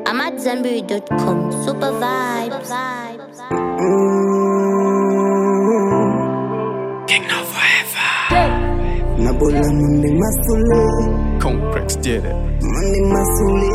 I'm at Zenberry.com. Super vibes. Nabola mundi masule, Complex did it. mundi masule.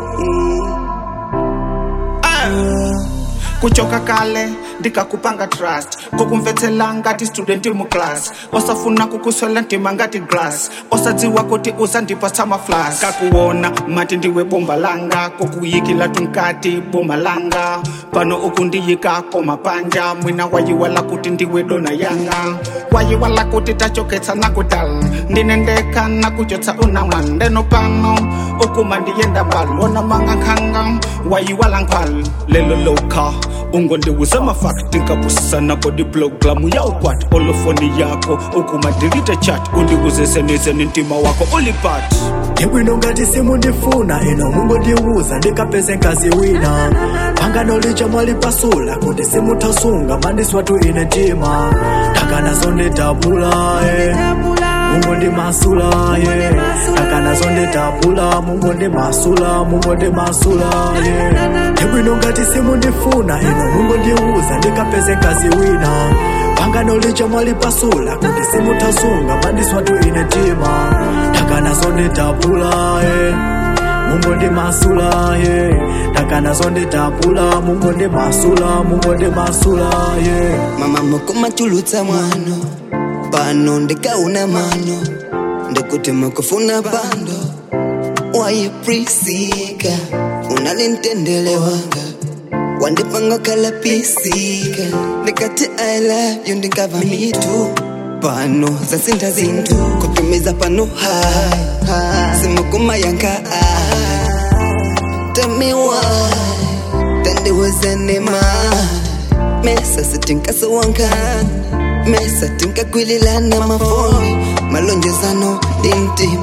kuchoka kale ndikakupanga trust kukumvetsela ngati student muclass osafuna kukuswela ntima ngati glass osadziwa kuti uzandipa samaflas kakuona mati ndiwe bomba langa kokuyikila tunkati boma langa pano ukundiyika komapanja mwina wayiwala kuti ndiwe dona yanga wayiwala kuti tachoketsa nakudala ndinendeka nakuchotsa unamwa ndeno pano ukuma ndiyenda mbali ona manga nkhanga wayiwala nkhwali lelo lokha ungondiwuza mafakti nkapusisana kodi bloklamu yaukwati olofoni yako ukuma delete chat undiwuzeseneze nintima wako ulipat ndibwino ngati simundifuna ino mungondiwuza ndikapeze nkazi wina pangano licha mwalipasula kuti simuthasunga mandiswatu ine tima takanazo nditapula e mungondimasula ye takanazo nditapula mungondimasula mungondimasula ye ndibwino ngati simundifuna ino mungondiwuza ndikapeze nkazi wina pangano licha mwalipasula kuti simuthasunga mandiswatu ine tima takanazo nditapula e mungondimasula ye takanazo nditapula mungondimasula mungondimasula ye Mama mukumachulutsa mwano, pano ndikauna mano, ndikuti mukufuna pando. Wayiprisika, unalintendele wanga, wandipanga kalapisika, ndikati I love you ndikava mitu. Pano zasinda zinthu kutumiza pano hai hai simukuma yanka ai Tell me why tandiwezene mai mesa sitinkasowankana mesa tinkakwililana mafoni malonjezano dintim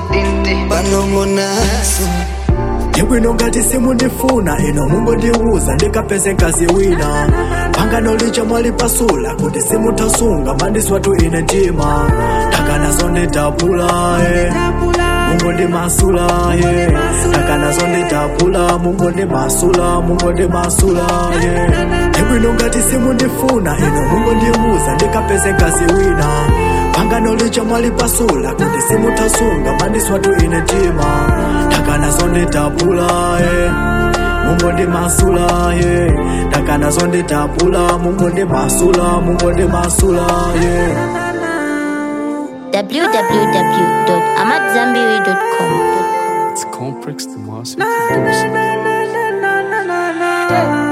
panongonaso ndibwino ngati simundifuna ino mungondiwuza ndikapeze nkazi wina pangano licha mwalipasula kuti simuthasunga mandiswatu ine tima takanazo nditapula e mungondimasula ye takanazo nditapula mungondimasula mungondimasula ye ndibwino ngati simundifuna ino mungondiwuza ndikapeze nkazi wina pangano licha mwalipasula kuti simuthasunga mandiswatu ine tima takanazo nditapula e mungondimasula ye takanazo nditapula mungondimasula mungondimasula ye www.amatzambiri.com. It's complex the massive producer.